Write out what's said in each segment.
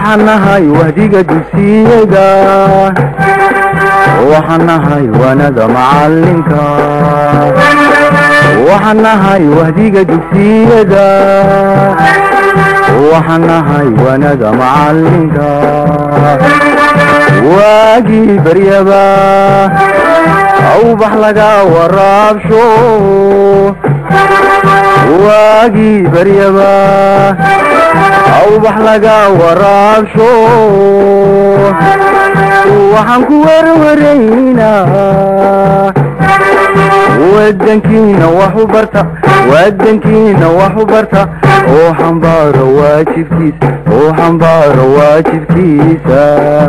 waxaan nahay wahdiga dugsiyada waxaan nahay wanada macalinka waxaan nahay wahdiga dugsiyada waxaan nahay wanada macalinka waagii baryaba awbax laga waraabsho waagii baryaba awbax laga waraabsho waxaan ku werwaraynaa wadankiina wax u barta wadankiina wax u barta oo xambaaro waajibkiisa oo xambaaro waajibkiisa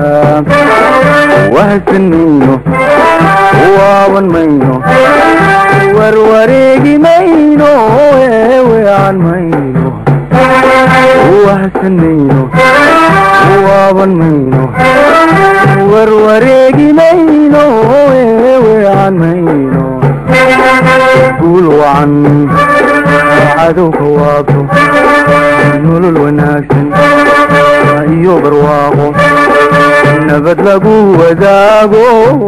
wahsan mayno waaban mayno warwareegi mayno eewean mayno wahsan mayno waaban mayno warwareegi mayno eewean mayno guul wacan cadowka waabto nolol wanaagsan iyo barwaaqo nabad lagu wadaago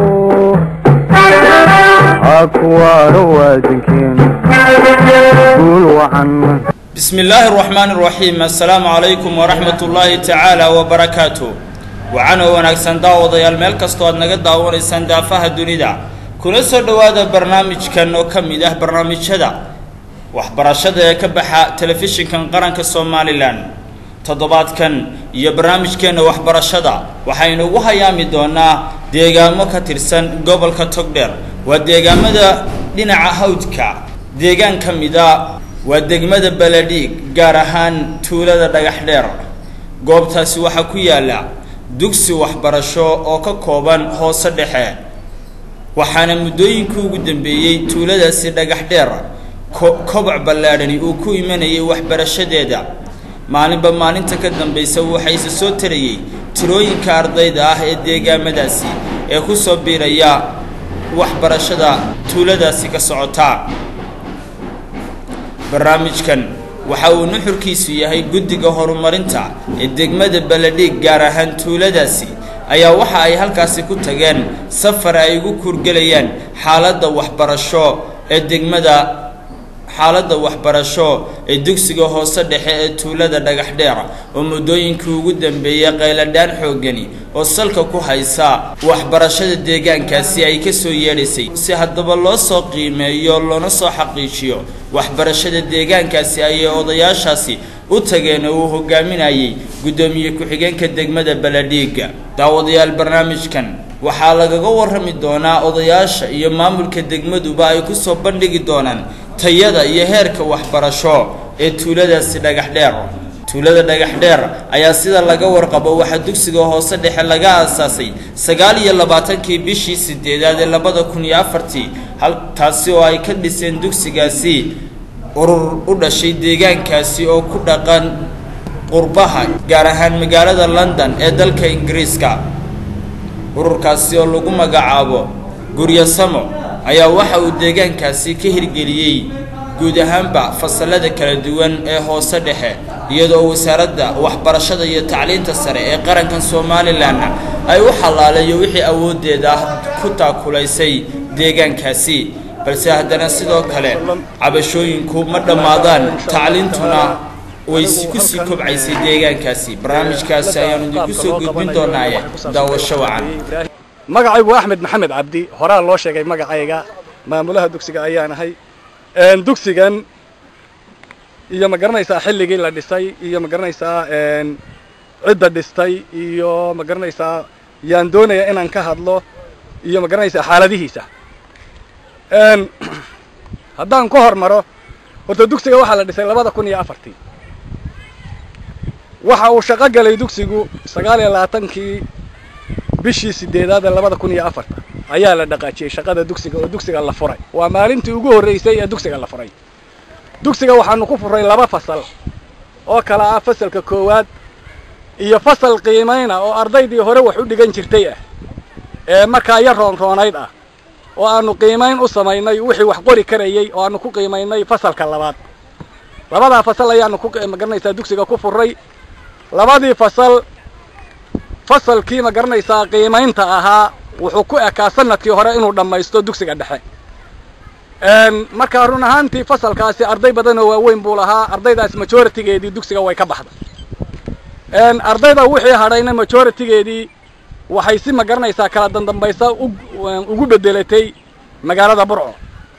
hakuwaaro waadankeenu guul wacan bismi illaahi araxmaani araxiim assalaamu calaykum waraxmat ullaahi tacaala wabarakaatu wacan oo wanaagsan daawadayaal meel kastoo aad naga daawanaysaan daafaha dunida kuna soo dhowaada barnaamijkan oo ka mid ah barnaamijyada waxbarashada ee ka baxa telefishinkan qaranka somalilan toddobaadkan iyo barnaamijkeenna waxbarashada waxaynu ugu hayaami doonaa deegaamo ka tirsan gobolka togdheer waa deegaamada dhinaca hawdka deegaan ka mida waa degmada baladhiig gaar ahaan tuulada dhagax dheer goobtaasi waxaa ku yaala dugsi waxbarasho oo ka kooban hoose dhexe waxaana muddooyinkii ugu dambeeyey tuuladaasi dhagax dheer koboc ballaadhani uu ku imanayay waxbarashadeeda maalinba maalinta ka dambaysa waxayse soo tarayey tirooyinka ardayda ah ee deegaamadaasi ee ku soo biiraya waxbarashada tuuladaasi ka socota barnaamijkan waxa uu nuxurkiisu yahay guddiga horumarinta ee degmada baladhiig gaar ahaan tuuladaasi ayaa waxa ay halkaasi ku tageen safar ay ugu kurgelayaan xaaladda waxbarasho ee degmada xaaladda waxbarasho ee dugsiga hoose dhexe ee tuulada dhagax dheer oo muddooyinkii ugu dambeeyey qayladhaan xooggani oo salka ku haysa waxbarashada deegaankaasi ay ka soo yeedhaysay si haddaba loo soo qiimeeyo loona soo xaqiijiyo waxbarashada deegaankaasi ayay odayaashaasi u tageen oo uu hogaaminayay guddoomiye ku-xigeenka degmada baladhiiga daawadayaal barnaamijkan waxaa lagaga warrami doonaa odayaasha iyo maamulka degmaduba ay ku soo bandhigi doonaan tayada iyo heerka waxbarasho ee tuuladaasi dhagax dheer tuulada dhagax dheer ayaa sida laga warqabo waxaa dugsiga hoose dhexe laga aasaasay sagaal iyo labaatankii bishii sideedaad ee labada kun iyo afartii hal taasi oo ay ka dhiseen dugsigaasi urur u dhashay deegaankaasi oo ku dhaqan qurbaha gaar ahaan magaalada london ee dalka ingiriiska ururkaasi oo lagu magacaabo guryasamo ayaa waxa uu deegaankaasi ka hirgeliyey guud ahaanba fasalada kala duwan ee hoose dhexe iyadoo wasaaradda waxbarashada iyo tacliinta sare ee qarankan somalilanna ay u xalaaleeyo wixii awooddeeda ah ku taakulaysay deegaankaasi balse haddana sidoo kale cabashooyinku ma dhammaadaan tacliintuna way ku sii kobcaysay deegaankaasi barnaamijkaasi ayaanu idinku soo gudbin doonaaye daawasho wacan magacaygu axmed maxamed cabdi horaa loo sheegay magacayga maamulaha dugsiga ayaan ahay dugsigan iyo ma garanaysaa xilligii la dhisay iyo ma garanaysaa cidda dhistay iyo ma garanaysaa yaan doonaya inaan ka hadlo iyo ma garanaysaa xaaladihiisa haddaan ka hormaro horta dugsiga waxaa la dhisay labada kun iyo afartii waxa uu shaqo galay dugsigu sagaal iyo labaatankii bishii sideedaad ee labada kun iyo afarta ayaa la dhaqaajiyey shaqada dugsiga oo dugsiga la furay waa maalintii ugu horreysay ee dugsiga la furay dugsiga waxaanu ku furay laba fasal oo kala ah fasalka koowaad iyo fasal qiimayna oo ardaydii hore wax u dhigan jirtay ah ee markaa yar roonroonayd ah oo aanu qiimayn u samaynay wixii wax qori karayey oo aanu ku qiimaynay fasalka labaad labadaa fasal ayaanu ku magaranaysaa dugsiga ku furay labadii fasal fasalkii ma garanaysaa qiimaynta ahaa wuxuu ku ekaa sanadkii hore inuu dhammaysto dugsiga dhexe marka run ahaantii fasalkaasi arday badan oo waaweyn buu lahaa ardaydaas majoritigeedii dugsiga way ka baxday ardayda wixii hadhayna majoritigeedii waxay si ma garanaysaa kala dandambaysa ugu bedelatay magaalada burco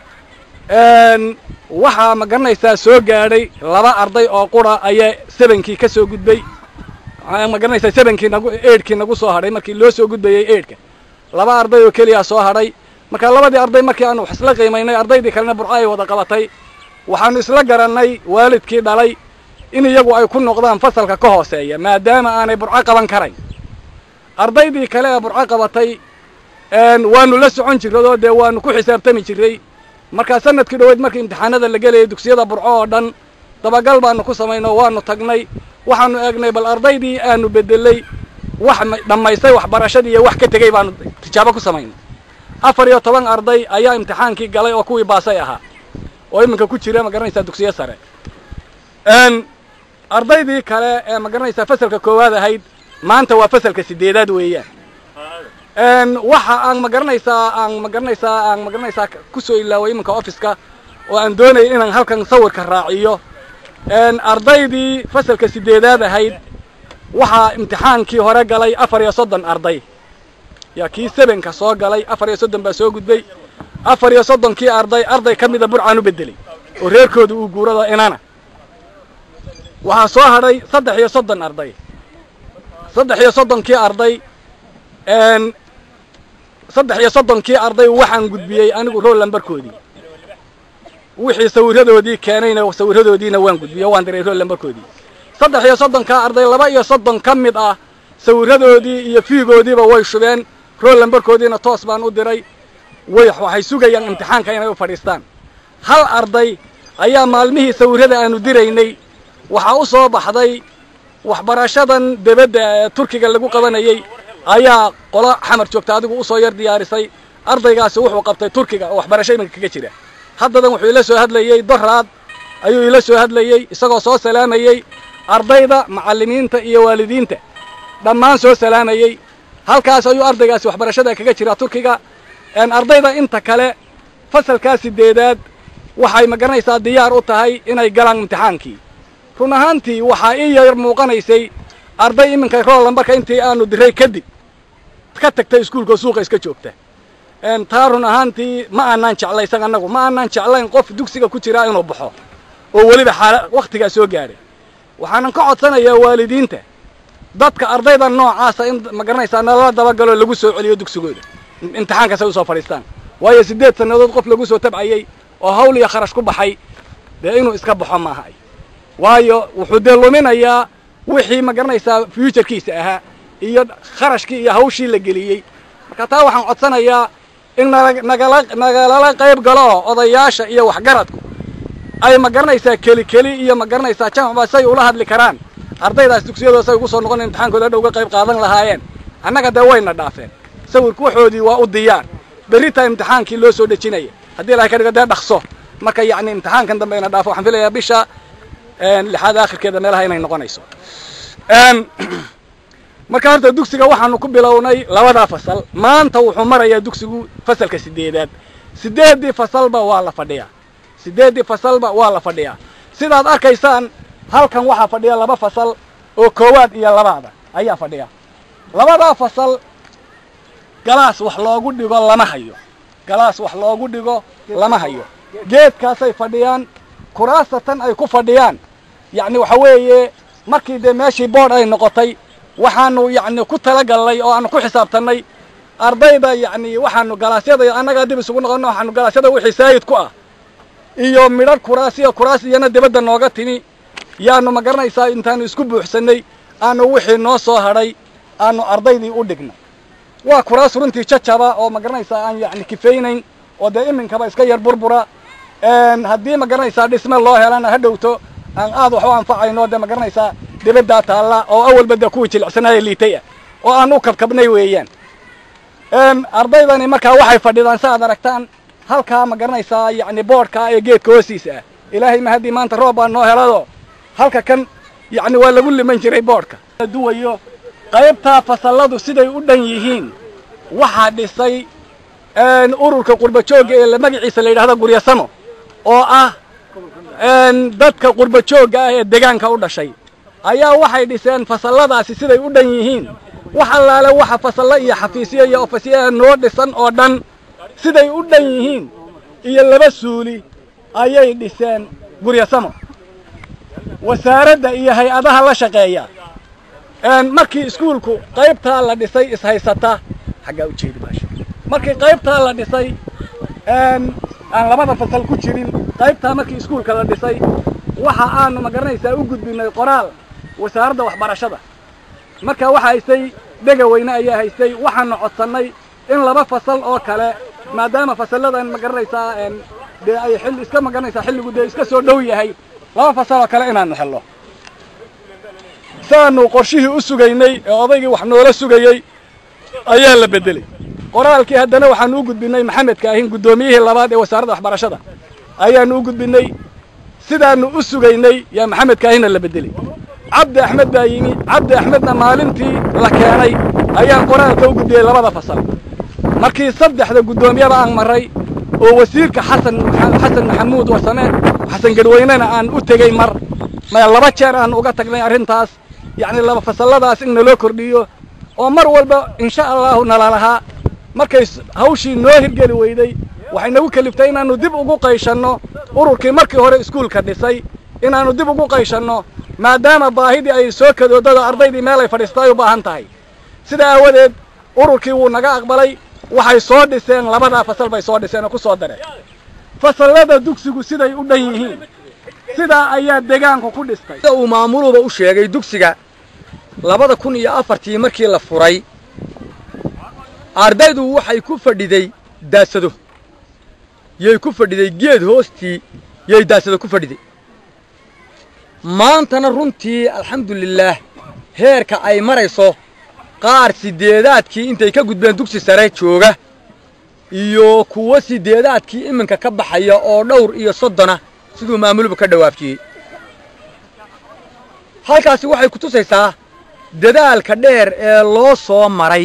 waxaa ma garanaysaa soo gaadhay laba arday oo qura ayaa sebankii ka soo gudbay ma garanaysaa sebankii nagu eidhkii nagu soo hadhay markii loo soo gudbayay eidhka laba arday oo keliya soo hadhay marka labadii arday markii aanu wax isla qiimaynay ardaydii kalena burco ay wada qabatay waxaanu isla garannay waalidkii dhalay in iyagu ay ku noqdaan fasalka ka hooseeya maadaama aanay burco qaban karayn ardaydii kale ee burco qabatay waanu la socon jirradoo dee waanu ku xisaabtami jirray markaa sanadkii dhoweyd markii imtixaanada la gelayay dugsiyada burco oo dhan dabagal baanu ku samayno waanu tagnay waxaanu eegnay bal ardaydii aanu bedelay wax dhammaystay waxbarashadii iyo wax ka tegey baanu tijaabo ku samaynay afar iyo toban arday ayaa imtixaankii galay oo kuwii baasay ahaa oo iminka ku jira ma garanaysaa dugsiyo sare ardaydii kale ee ma garanaysaa fasalka koowaad ahayd maanta waa fasalka sideedaad weeyaan waxa aan ma garanaysaa aan ma garanaysaa aan ma garanaysaa kusoo ilaaway iminka offiska oo aan doonayay inaan halkan sawirka raaciyo ardaydii fasalka sideedaad ahayd waxaa imtixaankii hore galay afar iyo soddon arday yaa kii sebenka soo galay afar iyo soddon baa soo gudbay afar iyo soddonkii arday arday ka mida burcaan u bedelay oo reerkooda uu guurado inana waxaa soo hadhay saddex iyo soddon arday saddex iyo soddonkii arday saddex iyo soddonkii arday waxaan gudbiyey anigu rool lambarkoodii wixii sawirradoodii keenayna sawirradoodiina waan gudbiyey waan diray rool lambarkoodii saddex iyo soddonkaa arday laba iyo soddon ka mid ah sawirradoodii iyo fiigoodiiba way shubeen rool lambarkoodiina toos baan u diray way waxay sugayaan imtixaanka inay u fadhiistaan hal arday ayaa maalmihii sawirrada aanu diraynay waxaa u soo baxday waxbarashadan debadda ee turkiga lagu qabanayey ayaa qola xamar joogta adigu usoo yar diyaarisay ardaygaasi wuxuu qabtay turkiga oo waxbarasho iminka kaga jira haddadan wuxuu ila soo hadlayey doraad ayuu ila soo hadlayey isagoo soo salaamayey ardayda macallimiinta iyo waalidiinta dhammaan soo salaamayey halkaas ayuu ardaygaasi waxbarashada kaga jiraa turkiga ardayda inta kale fasalkaa sideedaad waxay ma garanaysaa diyaar u tahay inay galaan imtixaankii run ahaantii waxaa ii yar muuqanaysay arday iminka rool lambarka intii aanu diray kadib ka tagtay iskuulka suuqa iska joogta taa run ahaantii ma aanaan jeclaysan annagu ma aanaan jeclayn qof dugsiga ku jiraa inuu baxo oo weliba xaala wakhtigaa soo gaadhay waxaanan ka codsanayaa waalidiinta dadka ardayda noocaasa in ma garanaysaa nalala dabagaloo lagu soo celiyo dugsigooda imtixaankaas ay usoo fadhiistaan waayo siddeed sannadood qof lagu soo tabcayey oo hawl iyo kharash ku baxay dee inuu iska baxo maaha waayo wuxuu dee luminayaa wixii ma garanaysaa fuuturkiisa ahaa iyo kharashkii iyo hawshii la geliyey marka taa waxaan codsanayaa in nagala nagalala qayb galo odayaasha iyo waxgaradku ay ma garanaysaa keli keli iyo ma garanaysaa jamcba say ula hadli karaan ardaydaas dugsiyadooda say ugu soo noqon imtixaankooda dhow ga qayb qaadan lahaayeen annaga dee wayna dhaafeen sawirku waxoodii waa u diyaar berritaa imtixaankii loo soo dhejinaya haddii ilahay ka dhigo dee dhaqso marka yacni imtixaankan dambe ina dhaafo waxaan filayaa bisha lixaad aakhirkeeda meelaha inay noqonayso marka horta dugsiga waxaanu ku bilownay labadaa fasal maanta wuxuu marayaa dugsigu fasalka sideedaad sideeddii fasalba waa la fadhiyaa sideeddii fasalba waa la fadhiyaa sidaad arkaysaan halkan waxaa fadhiya laba fasal oo koowaad iyo labaada ayaa fadhiya labadaa fasal galaas wax loogu dhigo lama hayo galaas wax loogu dhigo lama hayo geedkaasay fadhiyaan kuraasta tan ay ku fadhiyaan yacni waxa weeye markii dee meeshii boodh ay noqotay waxaanu yacni ku talagallay oo aanu ku xisaabtannay ardayda yacni waxaanu galaasyada annagaa dib isugu noqonno waxaanu galaasyada wixii saayid ku ah iyo midhar kuraas iyo kuraas iyana dibadda nooga timi yaanu ma garanaysaa intaanu isku buuxsannay aanu wixii noo soo hadhay aanu ardaydii u dhignay waa kuraas runtii jajaba oo ma garanaysaa aan yacni kifaynayn oo dee iminkaba iska yar burbura haddii ma garanaysaa dhisme loo helana ha dhowto aan aad wax u anfacayno dee ma garanaysaa dibaddaa taalla oo awalba dee kuwii jilicsanaaye liitay ah oo aan u kabkabnay weeyaan ardaydani markaa waxay fadhidaan si aad aragtaan halkaa ma garanaysaa yacni boodhkaa ee geedka hoostiisa ah ilaahay ma haddii maanta roob baa noo helado halka kan yacni waa lagu liman jiray boodhka duwayo qaybtaa fasalladu siday u dhan yihiin waxaa dhisay ururka qurbajoogga ee magaciisa la yidhahda guryasamo oo ah dadka qurbajoogga ah ee degaanka u dhashay ayaa waxay dhiseen fasalladaasi siday u dhan yihiin wax allaale waxa fasallo iyo xafiisyo iyo ofisyaha noo dhisan oo dhan siday u dhan yihiin iyo laba suuli ayay dhiseen guryasamo wasaaradda iyo hay-adaha la shaqeeya markii iskuulku qaybtaa la dhisay ishaysata xaggaa u jeedi maasha markii qaybtaa la dhisay aan labada fasal ku jirin qaybtaa markii iskuulka la dhisay waxa aanu ma garanaysaa u gudbinay qoraal wasaaradda waxbarashada marka waxa haystay dhega weyne ayaa haystay waxaanu codsannay in laba fasal oo kale maadaama fasalladan ma garanaysaa dee ay xilli iska ma garanaysaa xilligu dee iska soo dhow yahay laba fasal oo kale inaanu helno saanu qorshihii u sugaynay ee odaygii wax noola sugayey ayaa la beddeley qoraalkii haddana waxaanu u gudbinnay maxamedka ahin guddoomiyihii labaad ee wasaaradda waxbarashada ayaanu u gudbinnay sidaanu u sugaynay yaa maxamedka ahinna la beddeley cabdi axmed baa yimi cabdi axmedna maalintii la keenay ayaan qoraalka u gudbiyey labada fasal markii saddexda guddoomiyaba aan marray oo wasiirka xasan xasan maxamuud warsame xasan garweynena aan u tegey mar laba jeer aan uga tagnay arrintaas yacni laba fasalladaas in naloo kordhiyo oo mar walba insha allahu nalalahaa markay hawshii noo hirgeli weyday waxay nagu keliftay inaannu dib ugu qayshanno ururkii markii hore iskuulka dhisay inaannu dib ugu qayshanno maadaama baahidii ay soo kadoodada ardaydii meel ay fadhiistay u baahan tahay sidaa aawadeed ururkii wuu naga aqbalay waxay soo dhiseen labadaa fasal bay soo dhiseen oo ku soo dareen fasallada dugsigu siday u dhan yihiin sidaa ayaa degaanku ku dhistay sida uu maamuluba u sheegay dugsiga labada kun iyo afartii markii la furay ardaydu waxay ku fadhiday daasado yay ku fadhiday geed hoostii yay daasado ku fadhiday maantana runtii alxamdulilaah heerka ay marayso qaar sideedaadkii intay ka gudbeen dugsi sare jooga iyo kuwo sideedaadkii iminka ka baxaya oo dhowr iyo soddona siduu maamuluba ka dhawaafjiyey halkaasi waxay ku tusaysaa dadaalka dheer ee loo soo maray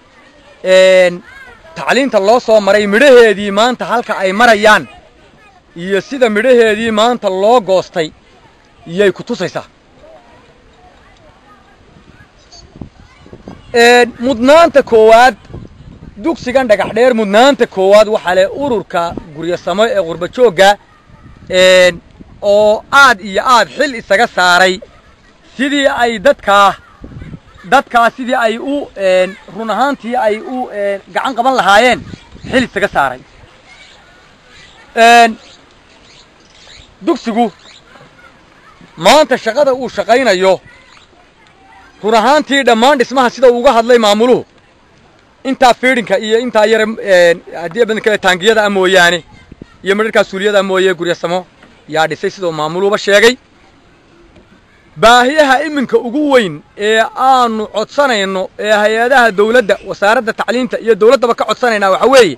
tacliinta loo soo maray midhaheedii maanta halka ay marayaan iyo sida midhaheedii maanta loo goostay yay ku tusaysaa mudnaanta koowaad dugsigan dhagax dheer mudnaanta koowaad waxaa leh ururka guryasamo ee qurbajoogga oo aad iyo aad xil isaga saaray sidii ay dadkaa dadkaa sidii ay u run ahaantii ay u gacan qaban lahaayeen xil isaga saaray dugsigu maanta shaqada uu shaqaynayo run ahaantii dhammaan dhismaha sida uga hadlay maamuluhu intaa fiidhinka iyo intaa yare haddii badan kale taangiyada a mooyaane iyo midharkaa suuliyada mooye guryasamo yaa dhisay sidau maamuluhuba sheegay baahiyaha iminka ugu weyn ee aanu codsanayno ee hay-adaha dawladda wasaaradda tacliinta iyo dawladdaba ka codsanaynaa waxaa weeye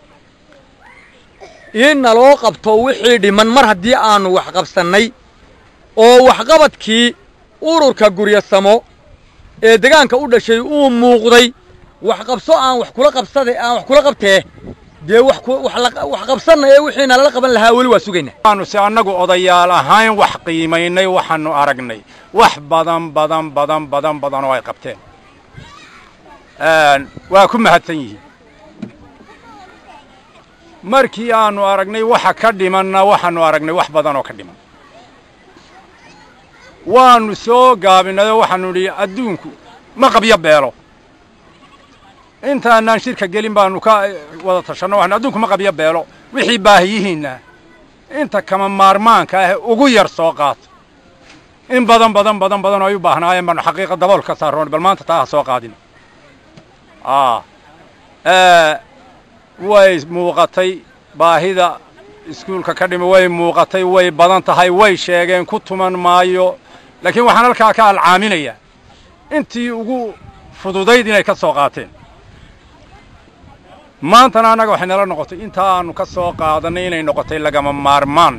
in naloo qabto wixii dhiman mar haddii aanu waxqabsannay oo waxqabadkii ururka guryasamo ee degaanka u dhashay uu muuqday wax qabso aan wax kula qabsada aan wax kula qabtee dee wax wax qabsanaya wixii nalala qaban lahaa weli waa sugaynaa waanu si annagu odayaal ahayn wax qiimaynay waxaanu aragnay wax badan badan badan badan badan oo ay qabteen waa ku mahadsan yihiin markii aanu aragnay waxa ka dhimanna waxaanu aragnay wax badan oo ka dhiman waanu soo gaabinayoo waxaanu nidhi adduunku ma qabyo beelo intaanaan shirka gelin baanu ka wada tashanno waxanu adduunku ma qabyo beelo wixii baahiyihiinna inta kama maarmaanka ah ugu yar soo qaato in badan badan badan badan oo ay u baahnaayeen baanu xaqiiqa dabool ka saaroon bal maanta taa ha soo qaadin way muuqatay baahida iskuulka ka dhimi way muuqatay way badan tahay way sheegeen ku tuman maayo laakiin waxaan halkaa ka alcaaminayaa intii ugu fududayd inay ka soo qaateen maantana annaga waxay nala noqotay intaa aanu ka soo qaadannay inay noqotay lagama maarmaan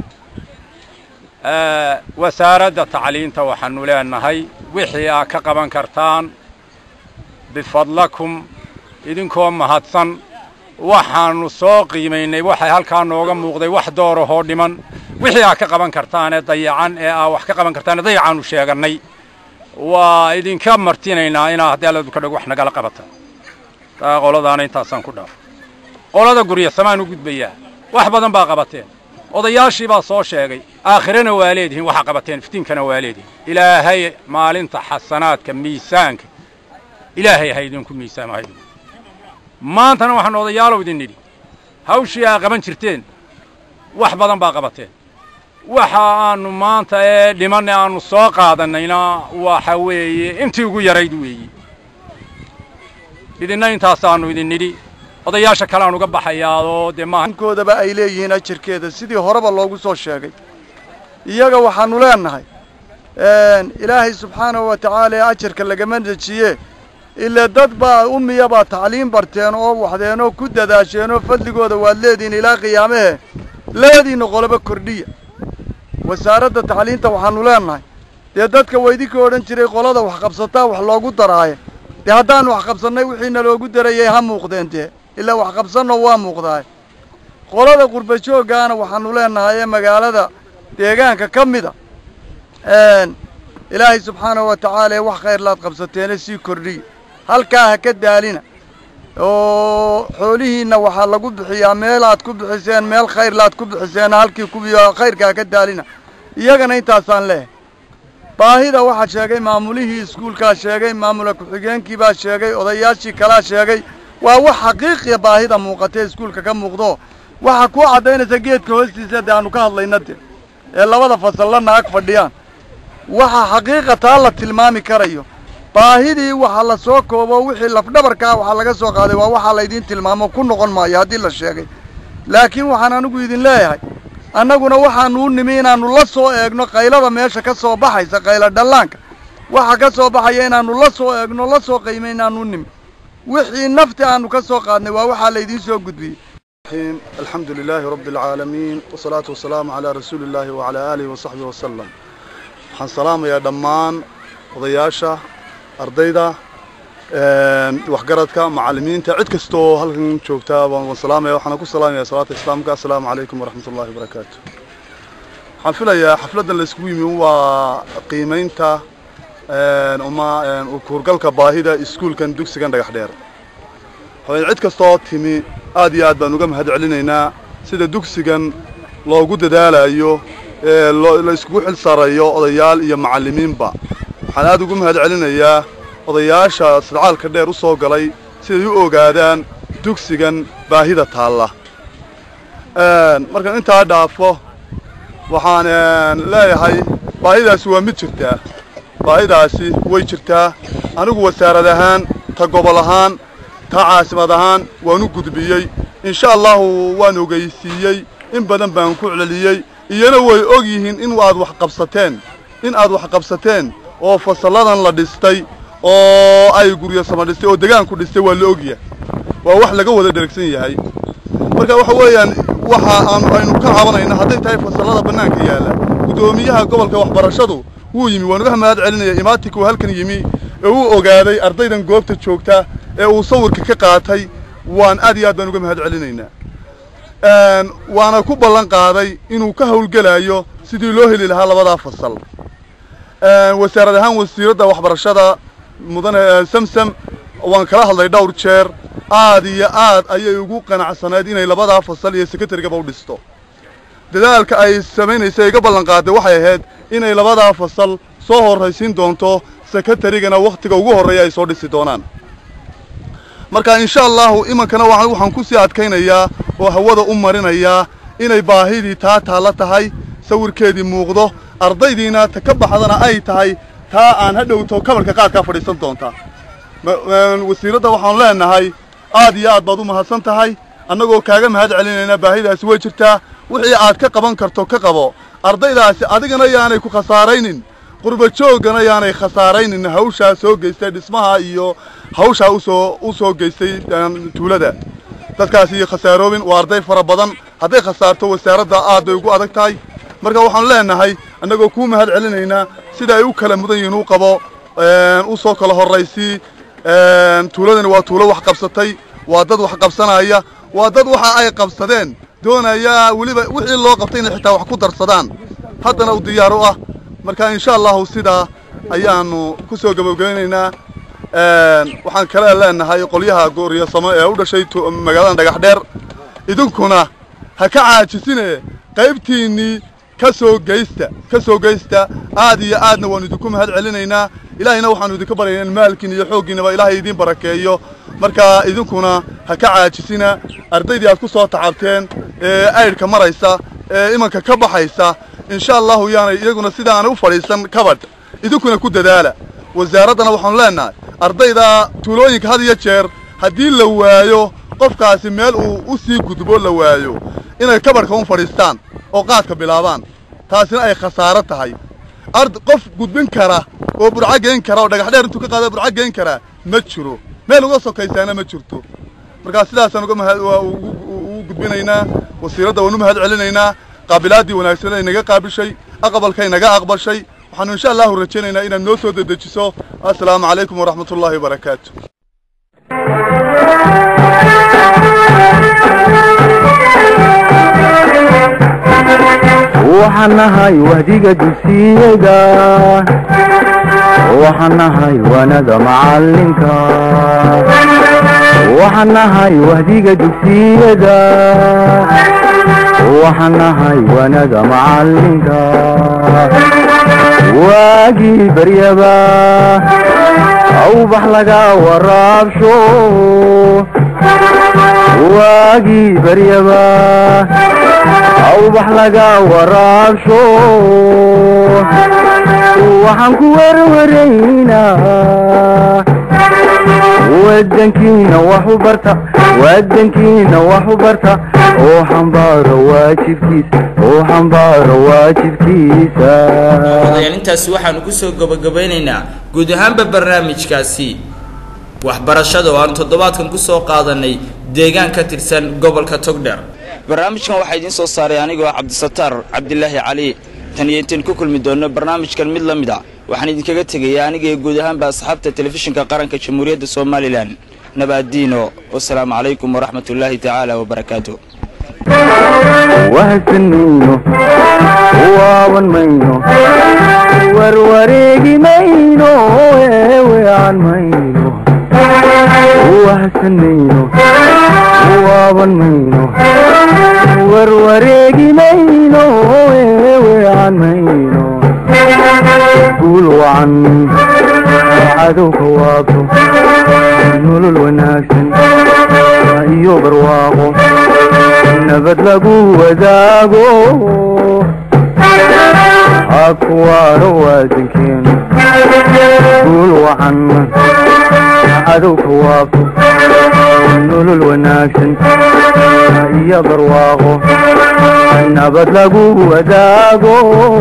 wasaaradda tacliinta waxaanu leenahay wixii aa ka qaban kartaan bifadlakum idinkoo mahadsan waxaannu soo qiimaynay waxay halkaa nooga muuqday wax doorahoo dhiman wixii aad ka qaban kartaan ee dayacan ee aa wax ka qaban kartaan ee dayacaannu sheegannay waa idinka martinaynaa inaa haddii alladu ka dhag wax nagala qabata taa qoladaana intaasaan ku dhaaf qolada gurya samaan u gudbayaa wax badan baa qabateen odayaashii baa soo sheegay aakhirana waa leedihiin waxaa qabateen iftiinkana waa leedihiin ilaahay maalinta xasanaadka miisaanka ilaahay ha idinku miisaama ha idinku maantana waxaan odayaalow idin nidhi hawshii aa qaban jirteen wax badan baa qabateen waxa aanu maanta ee dhimanne aanu soo qaadannayna waxa weeye intii ugu yarayd weeye idinna intaasaannu idin nidhi odayaasha kale aan uga baxayaadoo dee maaha koodaba ay leeyihiin ajarkeeda sidii horeba loogu soo sheegay iyaga waxaannu leennahay ilaahay subxaanahu wa tacaala ee ajarka lagama dejiye ile dad baa ummiya baa tacliim barteen oo waxdeen oo ku dadaasheen oo fadligooda waad leedihiin ilaa qiyaamahe labadiinna qoloba kordhiya wasaaradda tacliinta waxaannu leennahay dee dadka waydinka odhan jiray qolada wax qabsataa wax loogu daraaye dee haddaannu wax qabsannay wixiina loogu darayay ha muuqdeen dee ilaa wax qabsanno waa muuqdaay qolada qurba jooggaana waxaannu leennahay ee magaalada deegaanka ka mida ilaahay subxaanahu wa tacaala ee wax khayrlaad qabsateene sii kordhiya halkaa ha ka daalina oo xoolihiinna waxaa lagu bixiyaa meelaad ku bixiseen meel khayrlaad ku bixiseen halkii kubiyo khayrka ha ka daalina iyagana intaasaan leehay baahida waxaa sheegay maamulihii iskuulkaa sheegay maamula ku-xigeenkii baa sheegay odayaashii kalaa sheegay waa wax xaqiiqiya baahida muuqatee iskuulka ka muuqdo waxaa kuu caddaynaysa geedka hoostiisa dee aanu ka hadlayna de ee labada fasallanna ag fadhiyaan waxa xaqiiqa taa la tilmaami karayo baahidii waxa la soo koobo wixii lafdhabarkaa waxaa laga soo qaaday waa waxaa laydiin tilmaamo ku noqon maayo haddii la sheegay laakiin waxaan anigu idin leeyahay annaguna waxaanu u nimi inaannu la soo eegno qaylada meesha ka soo baxaysa qayla dhallaanka waxa ka soo baxaya inaannu la soo eegno la soo qiimay inaannu u nimi wixii nafti aanu ka soo qaadnay waa waxaa laydiin soo gudbiyey alxamdu lilaahi rabbi alcaalamiin wasalaatu wasalaamu calaa rasuuli illaahi wacalaa aalihi wasaxbihi wasalam waxaan salaamayaa dhammaan odayaasha ardayda waxgaradka macallimiinta cid kasta oo halkan joogtaa waan salaamaya waxaana ku salaamaya salaata islaamka assalaamu calaykum waraxmat ullahi wabarakaatu waxaan filayaa xafladdan la iskugu yimi waa qiimaynta uma kuurgalka baahida iskuulkan dugsigan dhagax dheer waxaweyn cid kastaoo timi aad iyo aad baan uga mahad celinaynaa sida dugsigan loogu dadaalayo ee la iskugu xil saarayo odayaal iyo macallimiinba waxaan aad ugu mahad celinayaa odayaasha sadcaalka dheer u soo galay siday u ogaadaan dugsigan baahida taalla markaan intaa dhaafo waxaan leeyahay baahidaasi waa mid jirtaa baahidaasi way jirtaa anigu wasaarad ahaan ta gobol ahaan ta caasimad ahaan waan u gudbiyey insha allahu waan ogeysiiyey in badan baan ku celiyey iyana way og yihiin in aad wax qabsateen in aad wax qabsateen oo fasalladan la dhistay oo ay guryo sama dhistay oo degaanku dhistay waa la ogyahay waa wax laga wada dheragsan yahay marka waxa weeyaan waxa aanu aynu ka cabanayna hadday tahay fasallada bannaanka yaalla guddoomiyaha gobolka waxbarashadu wuu yimi waan uga mahad celinaya imaatinka uu halkan yimi ee uu ogaaday ardaydan goobta joogta ee uu sawirka ka qaatay waan aad iyo aad baan uga mahad celinaynaa waana ku ballan qaaday inuu ka hawlgelayo sidii loo heli lahaa labadaa fasal wasaarad ahaan wasiiradda waxbarashada mudane samsam waan kala hadlay dhowr jeer aad iyo aad ayay ugu qanacsanayd inay labadaa fasal iyo sekatarigaba u dhisto dadaalka ay samaynaysa iga ballan qaaday waxay ahayd inay labadaa fasal soo horraysiin doonto sekatarigana wakhtiga ugu horreeya ay soo dhisi doonaan marka insha allahu imankana waxaan ku sii adkaynayaa oo hawada u marinayaa inay baahidii taa taalla tahay sawirkeedii muuqdo ardaydiina ta ka baxdana ay tahay taa aan ha dhowto kabarka qaadkaa fadhiisan doontaa wasiiradda waxaanu leenahay aad iyo aad baad u mahadsan tahay annagoo kaaga mahad celinaynaa baahidaasi way jirtaa wixii aad ka qaban karto ka qabo ardaydaasi adigana yaanay ku khasaaraynin qurba jooggana yaanay khasaaraynin hawshaa soo geystay dhismaha iyo hawshaa usoo u soo geystay tuulada dadkaasi khasaaroobin waa arday fara badan hadday khasaarto wasaaradda aad bay ugu adag tahay marka waxaanu leenahay annagoo kuu mahad celinaynaa sida ay u kala mudan yihiin u qabo u soo kala horraysii tuuladani waa tuulo wax qabsatay waa dad wax qabsanaya waa dad waxa ay qabsadeen doonaya weliba wixii loo qabtay inay xitaa wax ku darsadaan haddana u diyaar u ah marka insha allahu sidaa ayaanu ku soo gabagabeynaynaa waxaan kale leenahay qolyaha gooryasamo ee u dhashay magaalada dhagax dheer idinkuna ha ka caajisine qaybtiinnii ka soo geysta ka soo geysta aad iyo aadna waannu idinku mahad celinaynaa ilaahayna waxaannu idinka baryaynaa in maalkiin iyo xooggiinnaba ilaahay idiin barakeeyo marka idinkuna ha ka caajisina ardaydii aad ku soo tacabteen ee aydhka maraysa ee imanka ka baxaysa insha allahu yaanay iyaguna sidaanay u fadhiisan kabadh idinkuna ku dadaala wasaaraddana waxaanu leennahay ardayda tuulooyinka had iyo jeer haddii la waayo qofkaasi meel uu u sii gudbo la waayo inay kabadhka un fadhiistaan oo qaadka bilaabaan taasina ay khasaaro tahay ard qof gudbin kara oo burco geyn kara oo dhagax dheer intuu ka qaada burco geyn karaa ma jiro meel uga sokaysaana ma jirto markaa sidaasaan uga mahad ugu gudbinaynaa wasiiradda waan u mahad celinaynaa qaabilaaddii wanaagsan ay naga qaabishay aqbalkay naga aqbashay waxaanu insha allahu rajaynaynaa inaad noo soo dedejiso assalaamu calaykum waraxmat ullaahi wabarakaatu waxaan nahay wahdiga dugsiyada waxaan nahay wanada macalinka waxaan nahay wahdiga dugsiyada waxaan nahay wanada macalinka waagii baryaba awbax laga waraabsho waagii baryaba awbax laga waraabsho waxaan ku warwaraynaa wadankiina wax u barta wadankiina wax u barta oo xambaaro waajibkiisa oo xambaaro waajibkiisa odayaal intaasi waxaanu kusoo gabagabaynaynaa guud ahaanba barnaamijkaasi waxbarashada oo aan toddobaadkan kusoo qaadanay deegaan ka tirsan gobolka togdher barnaamijkan waxaa idiin soo saaray anigoo cabdisataar cabdilaahi cali tan iyo intayn ku kulmi doonno barnaamijkan mid la mid a waxaan idinkaga tegayaa anigaee guud ahaanba asxaabta telefishinka qaranka jamhuuriyadda somalilan nabaadiino wasalaamu calaykum waraxmatullaahi tacaala wabarakaatu wahsan mayno waaban mayno warwareegi mayno eewean mayno wahsan mayno waaban mayno warwareegi mayno eewean mayno guul wacan cadowka waabto nolol wanaagsan iyo barwaaqo nabad lagu wadaago hakuwaaro waadankeenu guul wacan cadowka waabto nolol wanaagsan iyo barwaaqo nabad lagu wadaago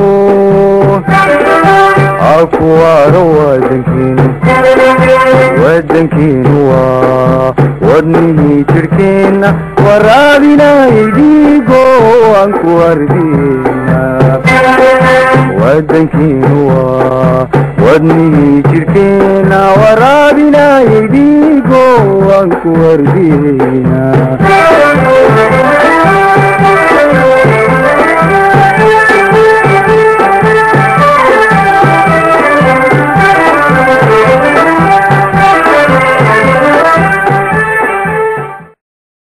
hakuwaaro waadankeenu wadankeenu waa wadnihii jidhkeenna waraabinayay dhiigo aan ku ardina wadankeenu waa wadnihii jidhkeenna waraabinayay dhiigo aan ku ardina